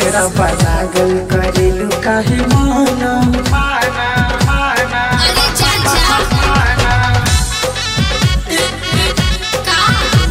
असरा लागल करेलू काहे माना अरे चाचा का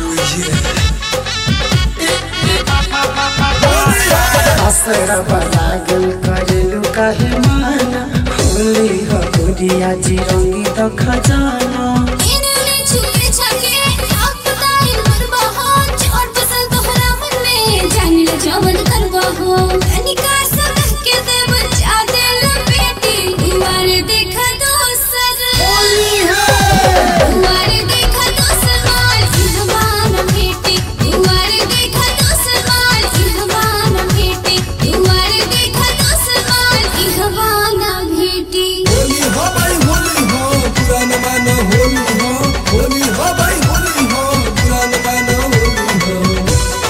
असरा लागल करेलू काहे माना होली हो गुड़िया जी रंगी तो खजाना इन्होंने छुपे छके आपदाई मरबा हो चोट पसल तोहरा मन में जानी ले जवन करबा हो कनिका सब के दे बचा दे बेटी तुम्हारे देखा दोसर तुम्हारे देखा दोसर माल इहवान बेटी तुम्हारे देखा दोसर माल इहवान बेटी तुम्हारे देखा दोसर माल इहवान बेटी होली हो भाई होली हो पुरान मानो होली हो होली हो भाई होली हो पुरान मानो होली हो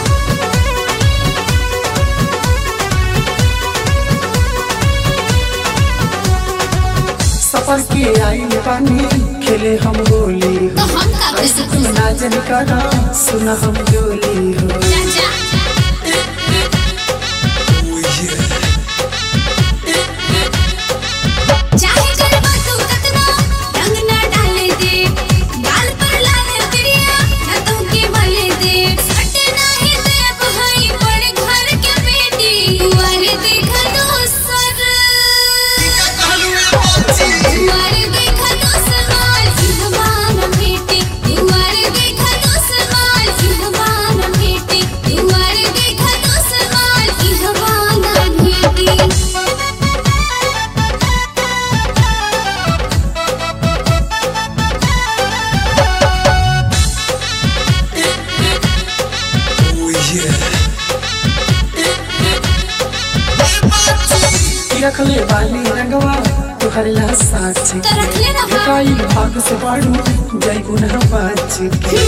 सफर के आई पानी खेले हम होली तो हो हम का कर ऐसे सकते तू नाचन करा सुना हम जोली हो चाचा चाहे गरबा तू कतना रंग ना डाले दे गाल पर लाल तिरिया ना तो के बले दे सट नाही दे बहाई पड़ घर के बेटी तुम्हारे देखा दोसर तुम्हारे देखा दोसर माल इहवान बेटी तुम्हारे देखा दोसर माल इहवान बेटी तुम्हारे देखा दोसर माल इहवान बेटी रखले बाली रंगवा तुहर ला साच तो रखले रहा। काई भाग से बाड़ू जय गुना बाच के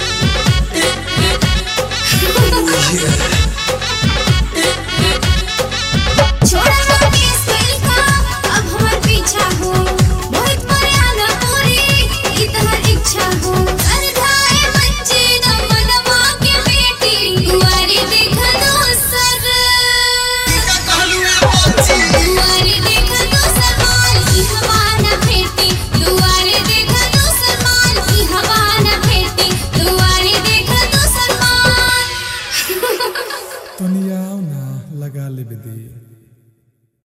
छोड़ा ना केस दिल का अब हमार पीछा हो मोहित मर्यादा पूरी इतहर इच्छा हो सरधाए बच्चे दम दमा के बेटी तुम्हारी देखा दोसर तुम्हारी देखा दोसर माल की हवा न भेटी तुम्हारी देखा दोसर माल की हवा न भेटी तुम्हारी देखा दोसर माल तनिया ना लगा ले बेदी